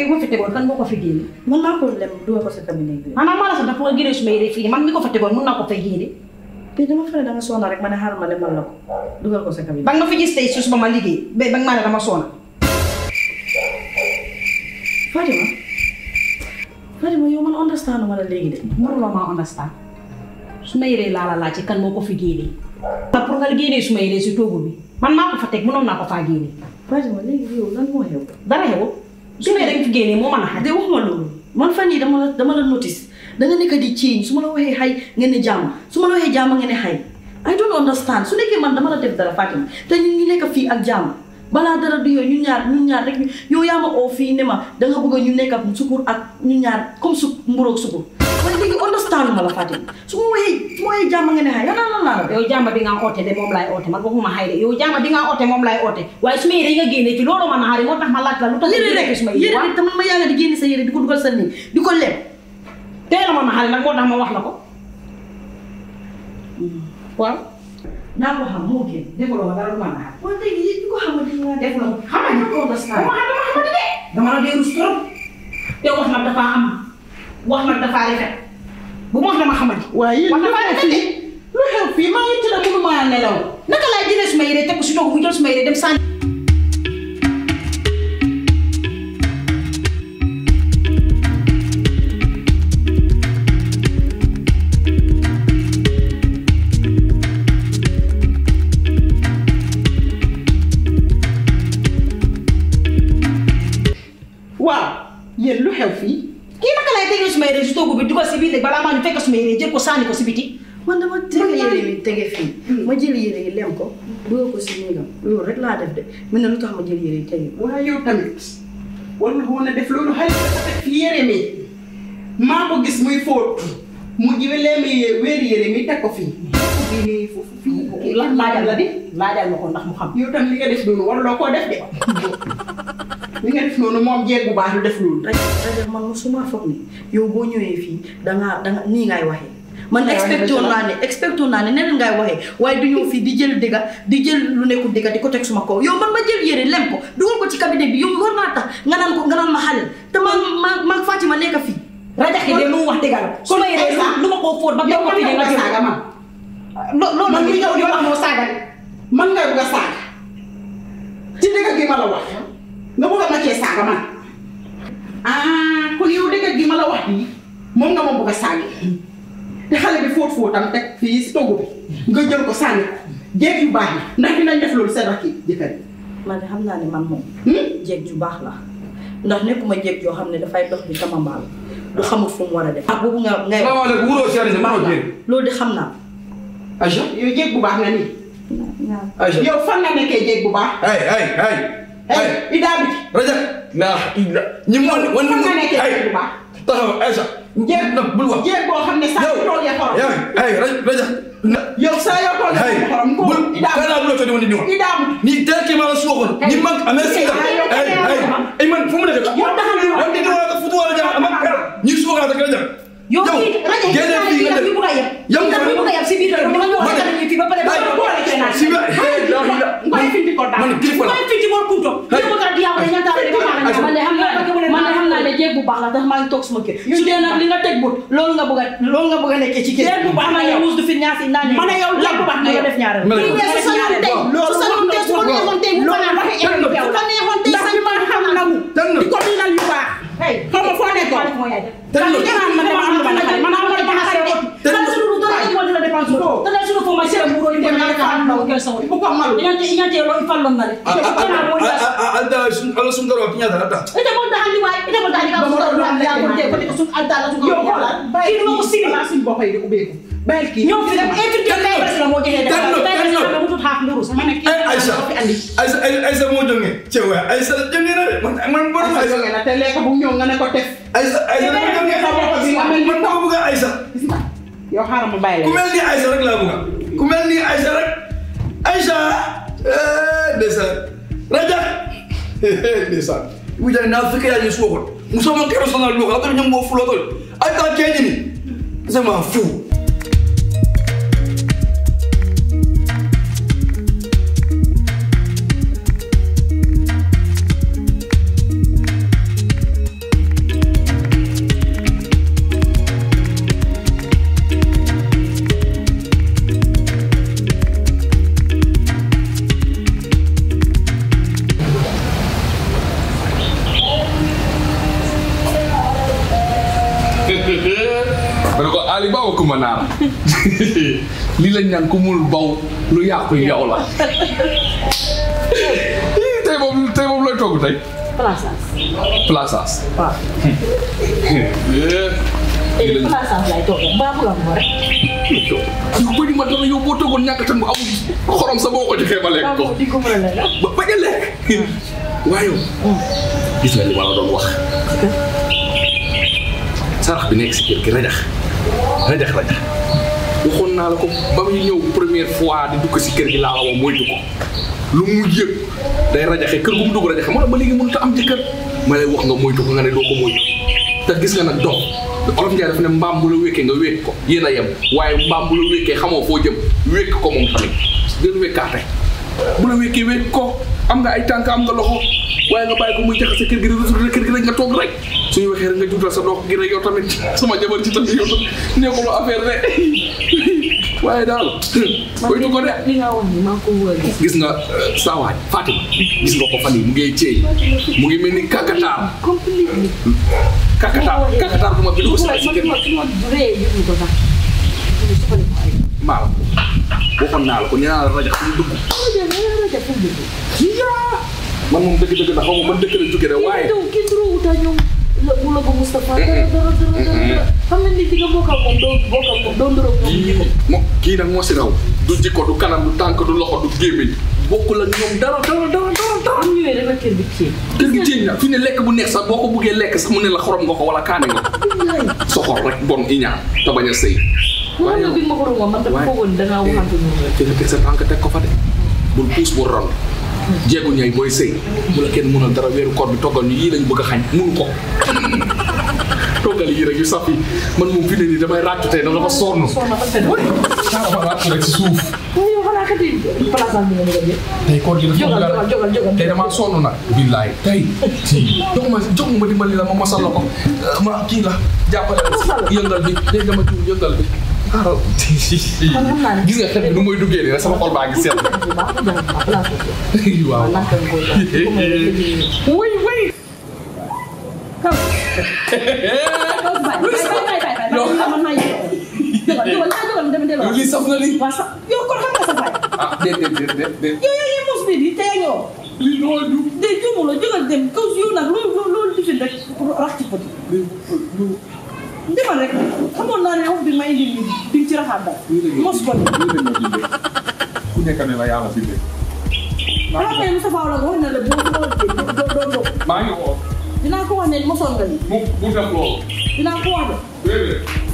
bi ma fi tegoon kan moo ko fi génne man maa ko lem dugal ko sa cabinet bi maanaam maa la sax dafa nga génne suma yére fii man mi ko fa tegoon mun naa ko fay génne bi dama fa ne da nga soona rek ma ne xaaral ma lemal la ko dugal ko sa cabinet ba nga ma fi gis tey suus ba ma liggéey ba ba nga maa ne dama soona Fatima Fatima yow man understand ma la léegi de mënuloo maa understand suma yére laa la laaj ci kan moo ko fi génne te pour nga génnee suma yére si toogu bi man maa ko fa teg mënoon naa ko faa génne Fatima léegi yow lan moo xew dara xewul suma yére nga fi génnee moo mën a xaj de waxuma loolu man fan yii dama la dama la notice da nga nekk di change su ma la waxee xay ngeen ne jàmm su ma la waxee jàmm ngeen ne xay I don't understand su nekkee man dama la def dara Fatima te ñun ñu nekk fii ak jàmm balaa dara du yow ñun ñaar ñun ñaar rek yow yaa ma oo fii ne ma da nga bëgg ñu nekk ak sukur ak ñun ñaar comme su mburoog sukur waaye léegi understand ma la Fatima su ma waxee su ma waxee jàmm ngeen ne xay yana lan laa la yow jàmba bi nga oote de moom laay oote man waxuma xay de yow jàmba bi nga oote moom laay oote waaye suma yére yi nga génnee ci loolu ma naxari moo tax ma laaj la lu tax yére rek suma yére yére rek te man ma yaa nga di génne sa yére di ko dugal sa néeg di ko leb tey la ma naxari nag moo tax ma wax la ko waaw naa ko xam moo gën dégguloo ma dara du ma naxari waaye léegi yéen ñu ko xamante ni waa def la xam nga ko understand dama dama xamante de dama la dee rus trop te wax nag dafa am wax nag dafa rafet bu ma wax dama xamante waaye yéen wax lu dafa xew rafet de fii lu xew fii maa ngi tëdd mënumaa nelaw naka laay jëlee suma yére teg ko si toog mu jël suma yére dem sànni waaw yéen lu xew fii kii naka laay tegee suma yére si toogu bi dugal si biir léegi balaa maa ñu fekk suma yére jël ko sànni ko si biti man dama tege yére yi tege fii ma jël yére yi lem ko dugal ko si néegam loolu rek laa def de mu ne lu tax ma jël yére yi tege ko waaye yow tamit war nga woon a def loolu xale dafa teg fi yére mi maa ko gis muy fóot mu jiwe leemi wéeri yére mi teg ko fii bii nii foofu fii la laajal la di laajal ma ko ndax mu xam yow tam li nga def noonu waruloo koo def de li nga def noonu moom jeeg bu baax du def loolu rek rek man musuma foog ni yow boo ñëwee fii dangaa danga nii ngay waxee man Ngay waxee expectoon dëgg la. naa ne expectoon naa ne neneen ngay waxee waaye du ñëw fii di jël dëgga di jël lu nekkul dëgga di ko teg suma kaw yow man ma jël yére lem ko dugal ko ci cabinet bi yow war naa tax nga naan ko nga naan ma xale te ma ma ma Fatima nekk fii rajaxe de lu mu wax dëgg la su ma yére lu ma koo fóot ba yow ko man fi de nga nga bëgg a jël saaga man lo- loolu Man nag mi yow ñëw yow di amoo saaga de man nga bëgg a saaga ci dëgg gi ma la wax nga bëgg a ma cee saaga man ah kon yow dëgg gi ma la wax bii moom nga ma bëgg a saaga te xale bi fóot fóotam teg fii si togg bi nga jël ko sànni ko jeeg yu baax yi ndax dinañ def loolu seen rakk yi jëkkër yi man de xam naa ne man moom Hmm? jeeg ju baax la ndax nekkuma jeeg joo xam ne dafay dox di tamambaal du xamul fu mu war a def ak boobu nga ngay wax salaamaaleykum wuroo si Aliou maa ngi jéem. loolu de xam naa Aïcha yow jeeg bu baax nga nii Aïcha. yow fan nga nekkee jeeg bu baax hey hey hey. hey Ida bi Rajab. naa ila ñi mu wan wan fan nga nekkee hey jeeg bu baax taxaw Aïcha. jeeg na bul wax. jeeg boo xam ne saa yu toogee xorom yow hey Rajab Rajab. na yow saa yoo toogee hey xorom ko bul Ida kana bul todi woni diwa. Ida ni tel ke mala suwa kono ni man ame singa Hey, hey hey ay man fu mu nekk la Yow taxal ñu wax. yow di wala futu wala jama ama kala ni suwa ka kala jam yow kii rajaxe génne fii nga bi dem bu nga yeb yow ndax bi bu nga yeb si biir kër bi nga ñëw Man- xatal ñu fii ba pare ba Hey, boole ci naan si ba hey la la ngoy findi ko daal man kilifa la mooy fii ci boor kunto Hey. yow ka diyaa ko ñantaale de ba Aïcha. man de xam naa man de xam naa ne jéeg bu baax la tax maa ngi toog suma kër su dee nag li nga teg but loolu nga bëgg a loolu nga bëgg a nekkee ci kër Jéeg bu baax la yow. muus du fi ñaasi naa ne Ma ne yow jéeg bu baax la nga yow. def ñaareel Ma ne kii weesu sa yoon tey Loolu su sa yoon tey su ko neexoon tey mu loolu fanaan waxi su indi ko neexoon tey ndax sañ li ma xam nagu Tànn. di ko dinal yu baax hey xam nga foo nekkoon moo yaay def Tànn. Ndax dinaan man dama am lu ma naqari man am lu ma naqari de. Tànn. Kan suñu dara ay mo dina dépense Ko. ko tan suñu fo ma sera mu ro inde na ka an lawo kel sawo bu ko malu ñante ñante lo fallon na de kana mo ya alda sun ala sun daro kinya dara ta ite mo dahandi way ite mo dahandi ka Ba ma ko doon ya ko de ko lekk de sun alta la sun yow xoolal kii mo ko sili balaa suñ bopp yi di ubbeeku bàyyil kii ñoo fi dem infiltré kay bes la mo jeexee Tànn, de tànn. tànn mu tut xaaf nduru ma ne kii ay Aïcha ko fi andi Aïcha Aïcha moo jógee cewa Aïcha jógee na de man man borom Aïcha Aïcha jóge na te lekk bu ñëw nga ne ko tef Aïcha Aïcha moo jógee sa bopp bi nga mel ni man dama bëgg Aïcha gis nga yow xaaral ma bàyyi ku la mel ni Aïcha rek laa bëgg ku mel ni Aïcha rek Aïcha eh ndeysaan Rajab ndeysaan bu jani naa fekkee yaa ñu suwa kon musoma kero sonal lu ko ñam mo fulo tol ay ta keñi ni c'est ma fou ma ne ko Ali Ba wa Kumba Naar lii lañ naan ku mul baw lu yàqu yow la tey moom tey moom looy togg tey Plaças. plaças waaw. lii lañ Plaças lay toog mbaa bu la ko rek. yu bëri ma dara yow boo toggoon ñàkk tan bu amul xorom sa boo ko joxee ma lekk ko di ko mën a lekk. ba bañ a lekk waaye yow gis nga li ma la doon wax sarax bi nekk si kër gi rajax rajax rajax waxoon naa la ko ba muy ñëw première fois di dugg si kër gi laa la wax moytu ko lu mu yëg day rajaxe kër gu mu dugg rajaxe moo tax ba léegi mënut a am jëkkër ma lay wax nga moytu ko nga ne doo ko moytu te gis nga nag dox olof Njaay dafa ne mbaam bu la wékkee nga wékk ko yéen a yem waaye mbaam bu la wékkee xamoo foo jëm wékk ko moom tamit gën wékkaate bu la wékkee wékk ko am nga ay tànk am nga loxo waaye nga bàyyi ko muy jaxase kër gi rek retourné kër gi rek nga toog rek suñu waxee rek nga juutal sa dox gi rek yow tamit sama jabar ci tamit yow tamit neexuloo affaire de waaye daal koy du ko de li nga wax ni maa ko wóor gis. gis nga saawaay Fatima gis nga ko fan yi mu ngi ceey mu ngi mel ni kakataar completely. kakataar kakataar bu ma bi dugg si ay si kër man man man ree yëngu ko sax. ñu sukkandiku ko ay. maal waxoon naa la ko nee naa la rajo fu mu dugg rajo rajo rajo fu mu dugg. man moom dëgg-dëgg na xaw ma man dëkk la jóge de waaye kii kii duru wuta ñoom la bu la ko Moustapha dara dara dara dara xam nga ni di nga bokkal moom doo bokkal moom doo ndoroog moom jikko. mo kii nag moo si raw du jikko du kanam du tànk du loxo du gémmiñ bokkul ak ñoom dara dara dara dara dara am ñëwee rek la kër bi ceeb. kër gi ceeñ na fi ne lekk bu neex sax boo ko buggee lekk sax mu ne la xorom nga ko wala kaane nga ko soxor rek bon iñaan te bañ a sëy mu xam ne bi ma ko doon wax man dama foogoon da ngaa waxante noonu rek. te nga teg sa tànk teg ko fa de bul puus bul ron jeegu ñay booy sëy bu la kenn mënal dara weeru koor bi toggal ñu yii lañ bëgg a xañ mënu ko toggal yii rek yu saf yi man moom fi ne nii damay ràccu tey dama sonn soxna fa fenn. xaaral ma ràccu rek si suuf yow xanaa kat yi place am bi nga bëgg a jël. tey koor gi dafa Jógal, bëgg a- jógal, jógal, jógal. tey damaa sonn nag billaay tey si jox ma jox ma dimbali la ma mosal la ko ma kii la jàppale la Mosal la. si yëngal bi tey dama juum yëngal bi xaaral xam naa ne- gis nga xet bi nu muy duggee nii rek sama xol baa ngi seet bu baax a jàng ma place bi. waaw waaw naka nga koy jox. bu ma la déggee. oui oui Kaw. Kaw si bàyyi bàyyi bàyyi bàyyi bàyyi bàyyi man maa yëg. Jógal jógal naa jógal dama delloo. lii saf na lii Waa sax yow kon xam nga sa baay. ah déet déet déet déet déet yow yow yow mos bi di tey ñëw. lii loo ju de juumu la jógal dem kaw si yow nag loolu loolu loolu difin rek pour rax ci poti. demal rek xamoon naa ne wax bi ma indi nii di nga ci raxaat dara. mos ko nii. ku nekk ne la yàlla bindee xam nga Moussa Faw la ko wax ne la boo boo doo doo doo. maa ngi woo dinaa ko wax ne mosoon nga nii. mu mu def loolu dinaa ko wax de. déedéet